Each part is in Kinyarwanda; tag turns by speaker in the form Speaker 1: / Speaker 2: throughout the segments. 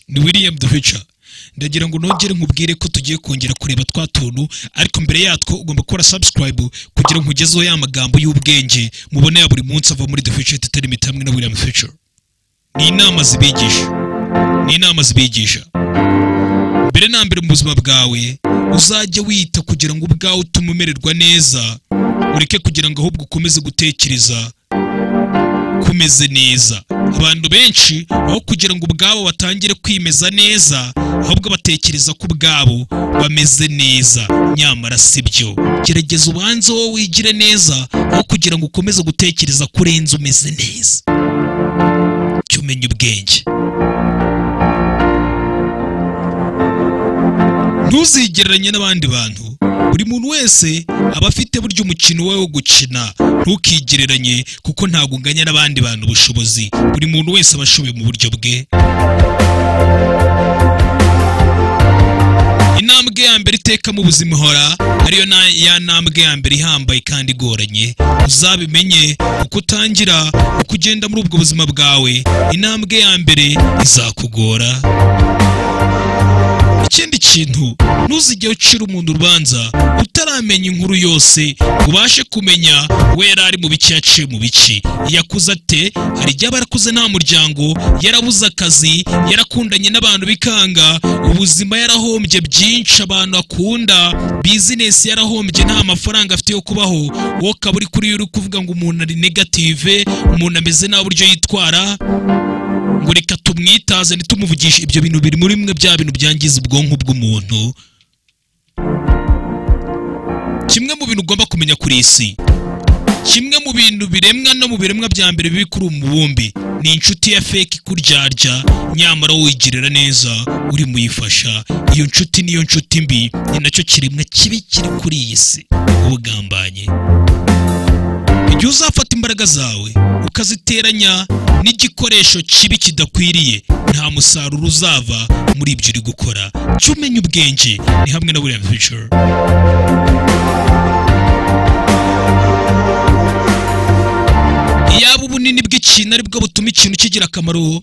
Speaker 1: ni william duhica ndagira ngo nongere nkubwire ko tugiye kongera kureba twa tuntu ariko mbere yatwo ugomba gukora subscribe kugira ngo nkugezeho ya magambo y'ubwenge mubonera buri munsi ava muri the future entertainment hamwe na william future ni inama zibigisha ni inama zibigisha mbere na mbere mu buzima bwawe uzajya wita kugira ngo ubwawe utume umererwa neza ureke kugira ngo ahubwo ukomeze gutekereza kumeze neza abantu benshi aho kugira ngo ubwabo batangire kwimeza neza ahubwo batekereza ko ubwabo bameze neza nyamara si byo gerageza ubanze wowe wigire neza aho kugira ngo ukomeze gutekereza ko urenze umeze neza jya umenya ubwenge ntuzigereranye n'abandi bantu buri muntu wese aba afite burya umukino we wo gukina ntukigereranye kuko ntabwo unganya n'abandi bantu ubushobozi buri muntu wese aba ashoboye mu buryo bwe intambwe ya mbere iteka mu buzima ihora ariyo na ya ntambwe ya mbere ihambaye kandi igoranye uzabimenye uko utangira uko ugenda muri ubwo buzima bwawe intambwe ya mbere izakugora ikindi kintu ntuzige ucira umuntu urubanza utaramenya inkuru yose ubashe kumenya we yari ari mu biki yaciye mu biki yakuze ate hari igihe aba yarakuze nta muryango yarabuze akazi yarakundanye n'abantu bikanga ubuzima yarahombye byinshi abantu akunda bizinesi yarahombye nta mafaranga afite yo kubaho wowe ukaba uri kuri yo uri kuvuga ngo umuntu ari negative umuntu ameze nta buryo yitwara ngo reka tumwitaze ntitumuvugishe ibyo bintu biri muri bimwe bya bintu byangiza ubwonko bw'umuntu kimwe mu bintu ugomba kumenya kuri iyi si kimwe mu bintu biremwa no mu biremwa bya mbere bibi kuri umubumbi ni inshuti ya feki ikuryarya nyamara wigirira neza uri muyifasha iyo nshuti niyo nshuti mbi ni nacyo kiremwa kibi kiri kuri iyi si ubugambanye igihe uzafata imbaraga zawe ukaziteranya n'igikoresho kibi kidakwiriye nta musaruro uzava muri ibyo uri gukora jya umenya ubwenge ni hamwe na william fisher iyaba ubunini bw'ikintu aribwo butuma ikintu kigira akamaro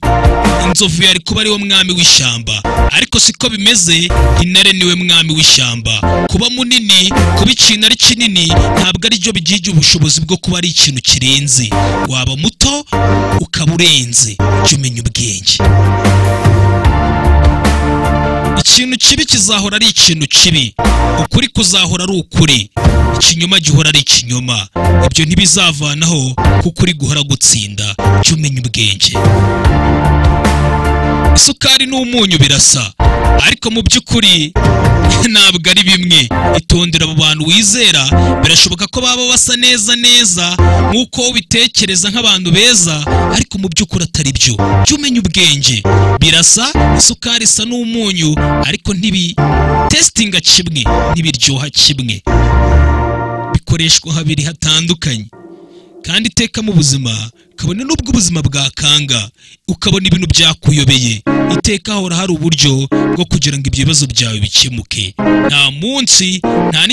Speaker 1: inzovu yari kuba ariwe mwami w'ishyamba ariko siko bimeze intare niwe mwami w'ishyamba kuba munini kuba ikintu ari kinini ntabwo aribyo bigira ubushobozi bwo kuba ari ikintu kirenze waba muto ukaba urenze jya umenya ubwenge ikintu kibi kizahora ari ikintu kibi ukuri kuzahora ari ukuri ikinyoma gihora ari ikinyoma ibyo ntibizavanaho kuko uri guhora gutsinda jya umenya ubwenge isukari n'umunyu birasa ariko mu by'ukuri ntabwo ari bimwe itondera abo bantu wizera birashoboka ko baba basa neza neza nk'uko ubitekereza nk'abantu beza ariko mu by'ukuri atari byo jya umenya ubwenge birasa isukari isa n'umunyu ariko ntibitesitinga kimwe ntibiryoha kimwe bikoreshwa habiri hatandukanye kandi iteka mu buzima kabone n'ubwo ubuzima bwakanga ukabona ibintu byakuyobeye iteka hahora hari uburyo bwo kugira ngo ibyo bibazo byawe bikemuke nta munsi nta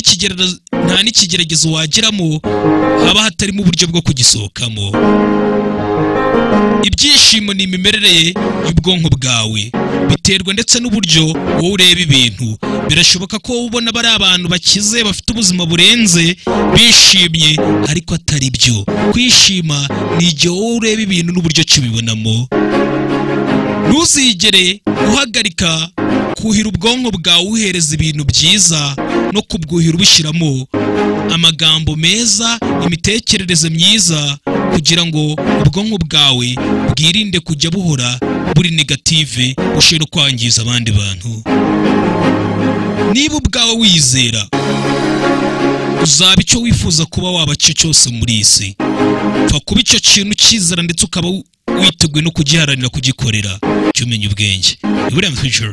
Speaker 1: n'ikigeragezo wageramo haba hatarimo uburyo bwo kugisohokamo ibyishimo ni imimerere y'ubwonko bwawe biterwa ndetse n'uburyo wowe ureba ibintu birashoboka ko wowe ubona bari abantu bakize bafite ubuzima burenze bishimye ariko atari byo kwishima ni igihe wowe ureba ibintu n'uburyo kibibonamo ntuzigere uhagarika kuhira ubwonko bwawe uhereza ibintu byiza no kubwuhira ubushyiramo amagambo meza imitekerereze myiza kugira ngo ubwonko bwawe bwirinde kujya buhora buri negative bushobora kwangiza abandi bantu niba ubwawe wizera uzaba icyo wifuza kuba waba cyo cyose muri iyi si pfa kuba icyo kintu ukizera ndetse ukaba witeguye no kugiharanira kugikorera jya umenya ubwenge ni william fisher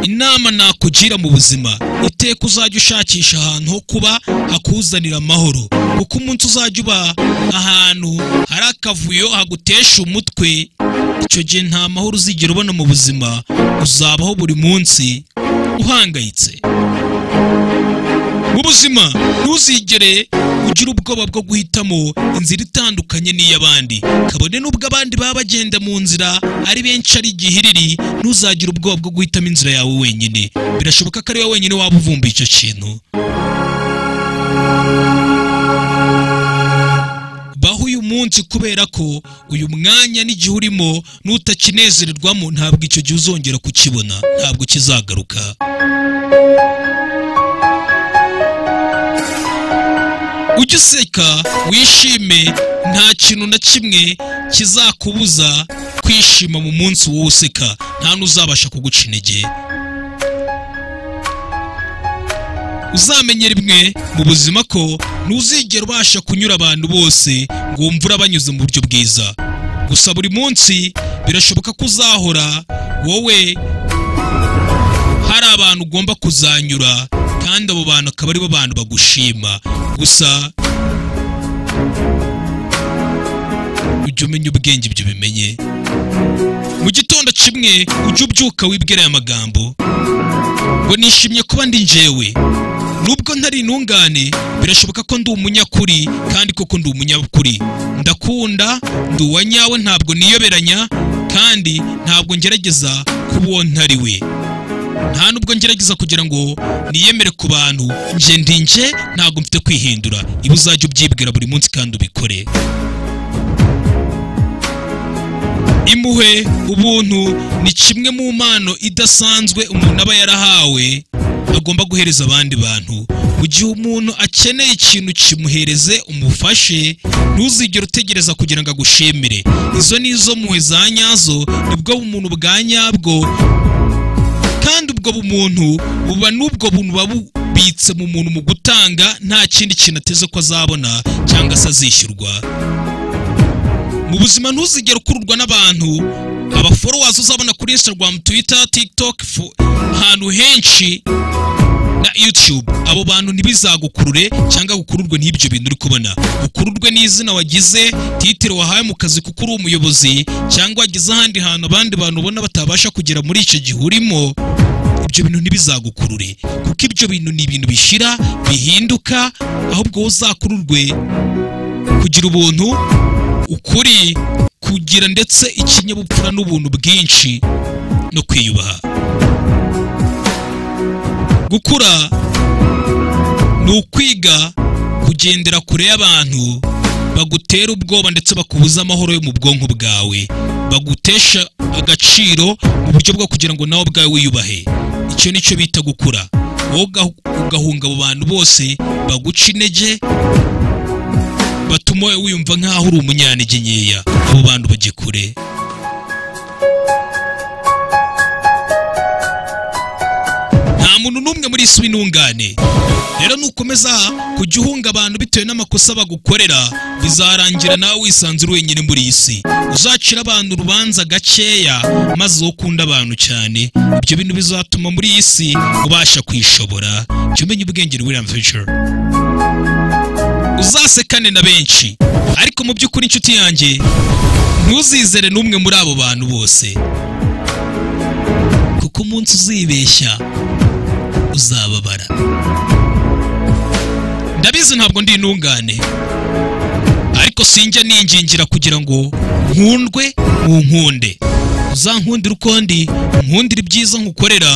Speaker 1: inama nakugira mu buzima iteka uzajya ushakisha ahantu ho kuba hakuzanira amahoro kuko umunsi uzajya uba ahantu hari akavuyo hagutesha umutwe icyo gihe nta mahoro uzigera ubona mu buzima uzabaho buri munsi uhangayitse mu muzima ntuzigere ugira ubwoba bwo guhitamo inzira itandukanye n'iy'abandi kabone n'ubwo abandi baba bagenda mu nzira ari benshi ari igihiriri ntuzagire ubwoba bwo guhitamo inzira yawe wenyine birashoboka ko ari wowe wenyine waba uvumbuye icyo kintu baho uyu munsi kubera ko uyu mwanya n'igihe urimo n'utakinezererwamo ntabwo icyo gihe uzongera kukibona ntabwo kizagaruka ujye useka wishime nta kintu na kimwe kizakubuza kwishima mu munsi wowe useka nta n'uzabasha kuguca intege uzamenyera imwe mu buzima ko ntuzigera ubasha kunyura abantu bose ngo wumve urabanyuze mu buryo bwiza gusa buri munsi birashoboka ko uzahora wowe hari abantu ugomba kuzanyura kandi abo bantu akaba aribo bantu bagushima gusa ujye umenya ubwenge ibyo bimenye mu gitondo kimwe ujye ubyuka wibwira aya magambo ngo nishimye kuba ndi njyewe nubwo ntari intungane birashoboka ko ndi umunyakuri kandi koko ndi umunyakuri ndakunda ndi uwa nyawe ntabwo niyoberanya kandi ntabwo ngerageza kuba uwo ntari we nta nubwo ngerageza kugira ngo niyemere ku bantu nje ndi nje ntabwo mfite kwihindura ibi uzajya ubyibwira buri munsi kandi ubikore imuhe ubuntu ni kimwe mu mpano idasanzwe umuntu aba yarahawe agomba guhereza abandi bantu mu gihe umuntu akeneye ikintu kimuhereze umufashe ntuzigere utegereza kugira ngo agushimire izo ni izo mpuhwe za nyazo nibwo umuntu bwa nyabwo kandi ubwo bumuntu buba n'ubwo buntu buba bubitse mu muntu mu gutanga nta kindi kintu ateze ko azabona cyangwa se azishyurwa mu buzima ntuzigere ukururwa n'abantu abaforowazi uzabona kuri instagram twitter tiktok fu- ahantu henshi na youtube abo bantu ntibizagukurure cyangwa gukururwe n'ibyo bintu uri kubona ukururwe n'izina wagize titire wahaye mu kazi kuko uri umuyobozi cyangwa wagize ahandi hantu abandi bantu ubona batabasha kugera muri icyo gihe urimo ibyo bintu ntibizagukurure kuko ibyo bintu ni ibintu bishira bihinduka ahubwo wowe uzakururwe kugira ubuntu ukuri kugira ndetse ikinyabupfura n'ubuntu bwinshi no kwiyubaha gukura ni ukwiga kugendera kure y'abantu bagutera ubwoba ndetse bakubuza amahoro yo mu bwonko bwawe bagutesha agaciro mu buryo bwo kugira ngo nawe ubwawe wiyubahe icyo ni cyo bita gukura wowe ugahu- ugahunga abo bantu bose baguca intege batuma wowe wiyumva nk'aho uri umunyanege nkeya abo bantu bajye kure nta muntu n'umwe muri isi w'intungane rero nukomeza kujya uhunga abantu bitewe n'amakosa bagukorera bizarangira nawe wisanzura wenyine muri iyi si uzacira abantu urubanza gakeya maze wowe ukunda abantu cyane ibyo bintu bizatuma muri iyi si ubasha kwishobora jya umenya ubwenge William Fisher uzasekane na benshi ariko mu by'ukuri inshuti yanjye ntuzizere n'umwe muri abo bantu bose kuko umunsi uzibeshya uzababara ndabizi ntabwo ndi intungane ariko sinjya ningingira kugira ngo nkundwe mu nkunde uzankundire uko ndi nkundire ibyiza nkukorera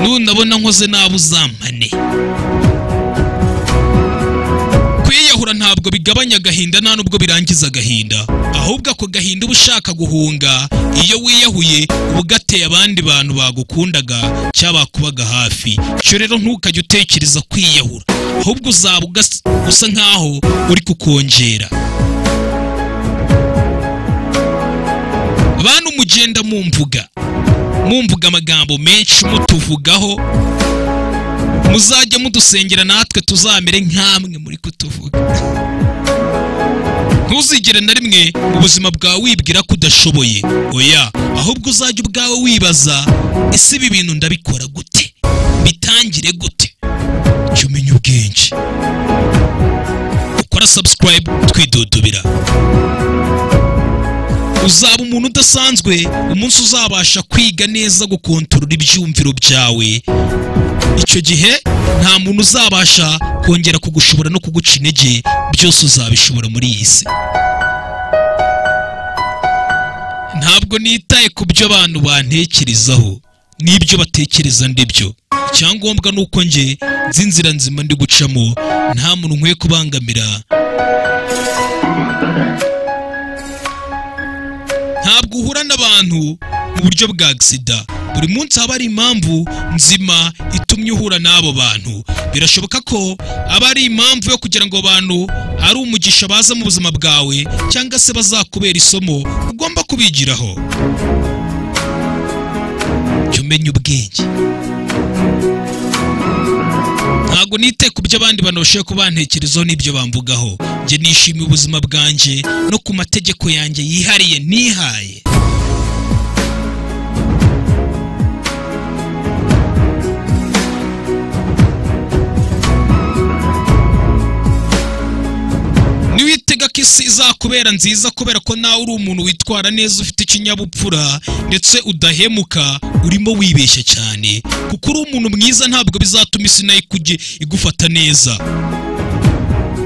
Speaker 1: nunabona nkoze nabi uzampane kwiyahura ntabwo bigabanya agahinda nta nubwo birangiza agahinda ahubwo ako gahinda uba ushaka guhunga iyo wiyahuye uba ugateye abandi bantu bagukundaga cyangwa bakubaga hafi icyo rero ntukajye utekereza kwiyahura ahubwo uzaba ugas- usa nkaho uri kukongera bantu mugenda mumvuga mumvuga amagambo menshi mutuvugaho muzajye mudusengera natwe tuzamere nk'amwe muri kutuvuga ntuzigere na rimwe mu buzima bwawe wibwira ko udashoboye oya ahubwo uzajya ubwawe wibaza ese ibi bintu ndabikora gute bitangire gute jya umenya ubwenge ukora subscribe twidudubira uzaba umuntu udasanzwe umunsi uzabasha kwiga neza gukontorora ibyumviro byawe icyo gihe nta muntu uzabasha kongera kugushobora no kuguca intege byose uzabishobora muri iyi si ntabwo nitaye ku byo abantu bantekerezaho n'ibyo batekereza ndibyo icyangombwa ni uko njye nzi inzira nzima ndi gucamo nta muntu nkwiye kubangamira ntabwo uhura n'abantu mu buryo bwa agisida buri munsi haba hari impamvu nzima itumye uhura n'abo bantu birashoboka ko aba ari impamvu yo kugira ngo abantu ari umugisha baza mu buzima bwawe cyangwa se bazakubera isomo ugomba kubigiraho jya umenya ubwenge ntabwo nite ku byo abandi bantu bashoboye kubantekerezaho n'ibyo bamvugaho njye nishimiye ubuzima bwanjye no ku mategeko yanjye yihariye nihaye niwitega ko isi izakubera nziza kubera ko nawe uri umuntu witwara neza ufite ikinyabupfura ndetse udahemuka urimo wibeshya cyane kuko uri umuntu mwiza ntabwo bizatuma isi nayo ikujye igufata neza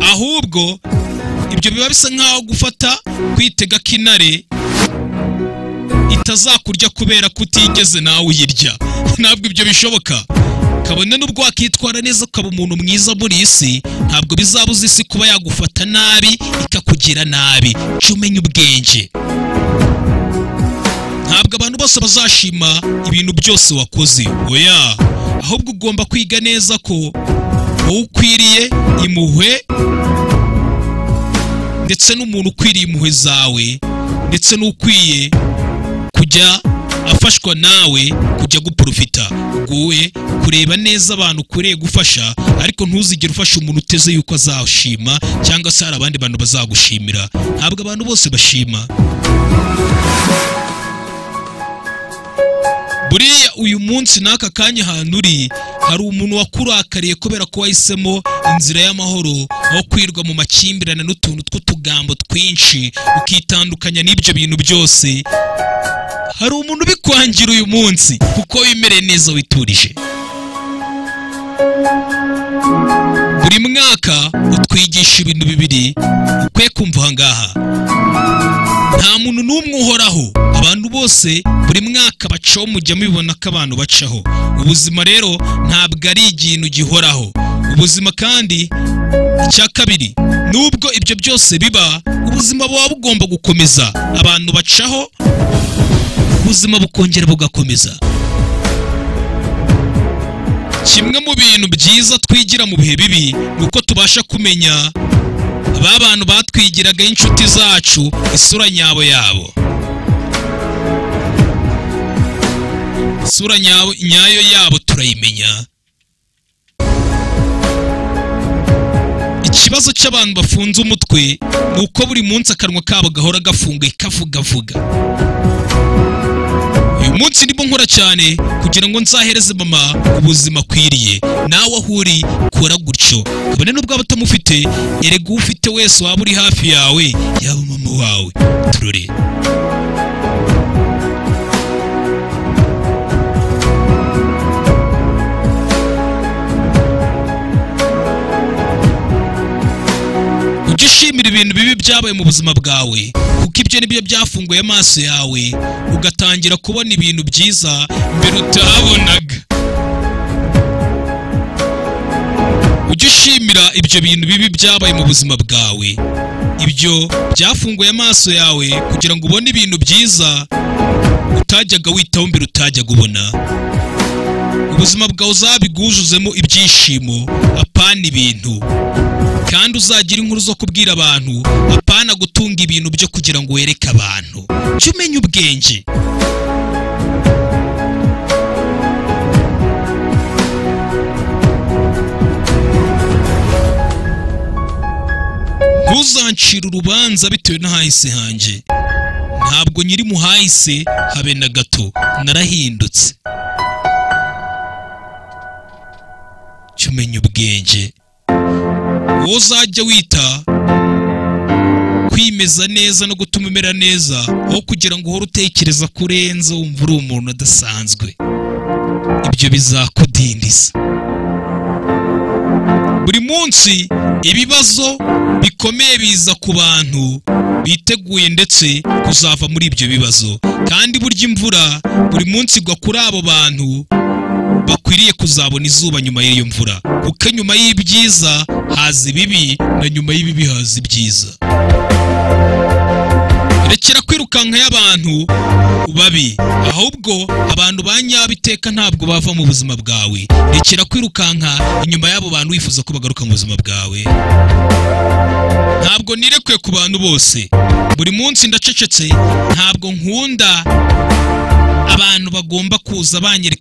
Speaker 1: ahubwo ibyo biba bisa nkaho gufata kwitega ko intare itazakurya kubera ko utigeze nawe uyirya ntabwo ibyo bishoboka kabone n'ubwo wakitwara neza ukaba umuntu mwiza muri iyi si ntabwo bizabuza isi kuba yagufata nabi ikakugira nabi jya umenya ubwenge ntabwo abantu bose bazashima ibintu byose wakoze oya ahubwo ugomba kwiga neza ko wowe ukwiriye impuhwe ndetse n'umuntu ukwiriye impuhwe zawe ndetse n'ukwiye kujya afashwa nawe kujya guporofita wowe kureba neza abantu ukwiriye gufasha ariko ntuzigere ufasha umuntu uteze yuko azashima cyangwa se hari abandi bantu bazagushimira ntabwo abantu bose bashima buriya uyu munsi n'aka kanya ahantu uri hari umuntu wakurakariye kubera ko wahisemo inzira y'amahoro aho kwirwa mu makimbirane n'utuntu tw'utugambo twinshi ukitandukanya n'ibyo bintu byose hari umuntu ubikwangira uyu munsi kuko wimereye neza witurije buri mwaka utwigisha ibintu bibiri ukwiye kumva aha ngaha nta muntu n'umwe uhoraho abantu bose buri mwaka bacaho mujya mubibona ko abantu bacaho ubuzima rero ntabwo ari ikintu gihoraho ubuzima kandi icya kabiri nubwo ibyo byose biba ubuzima buba bugomba gukomeza abantu bacaho ubuzima bukongera bugakomeza kimwe mu bintu byiza twigira mu bihe bibi ni uko tubasha kumenya ba bantu batwigiraga inshuti zacu isura nyabo yabo isura nyabo- nyayo yabo turayimenya ikibazo cy'abantu bafunze umutwe ni uko buri munsi akanwa kabo gahora gafunguye kavugavuga uyu munsi ndimo nkora cyane kugira ngo nzahereze mama ubuzima akwiriye nawe aho uri kora gutyo kabone n'ubwo waba utamufite erega uwo ufite wese waba uri hafi yawe yaba mama wawe turore ujye ushimira ibintu bibi byabaye mu buzima bwawe kuko ibyo nibyo byafunguye amaso yawe ugatangira kubona ibintu byiza mbere utabonaga ujye ushimira ibyo bintu bibi byabaye mu buzima bwawe ibyo byafunguye amaso yawe kugira ngo ubone ibintu byiza utajyaga witaho mbere utajyaga ubona ubuzima bwawe uzabigwujuzemo ibyishimo apana ibintu kandi uzagira inkuru zo kubwira abantu apana gutunga ibintu byo kugira ngo wereke abantu jya umenya ubwenge ntuzancire urubanza bitewe n'ahahise hanjye ntabwo nyiri mu hahise habe na gato narahindutse jya umenya ubwenge wowe uzajya wita ku kwimeza neza no gutuma umera neza aho kugira ngo uhore utekereza ko urenze wumva uri umuntu udasanzwe ibyo bizakudindiza buri munsi ibibazo bikomeye biza ku bantu biteguye ndetse kuzava muri ibyo bibazo kandi burya imvura buri munsi igwa kuri abo bantu bakwiriye kuzabona izuba nyuma y'iyo mvura kuko nyuma y'ibyiza haza ibibi na nyuma y'ibibi haza ibyiza rekera kwirukanka y'abantu babi ahubwo abantu ba nyabo iteka ntabwo bava mu buzima bwawe rekera kwirukanka inyuma y'abo bantu wifuza ko bagaruka mu buzima bwawe ntabwo nirekuye ku bantu bose buri munsi ndacecetse ntabwo nkunda abantu bagomba kuza banyerekeza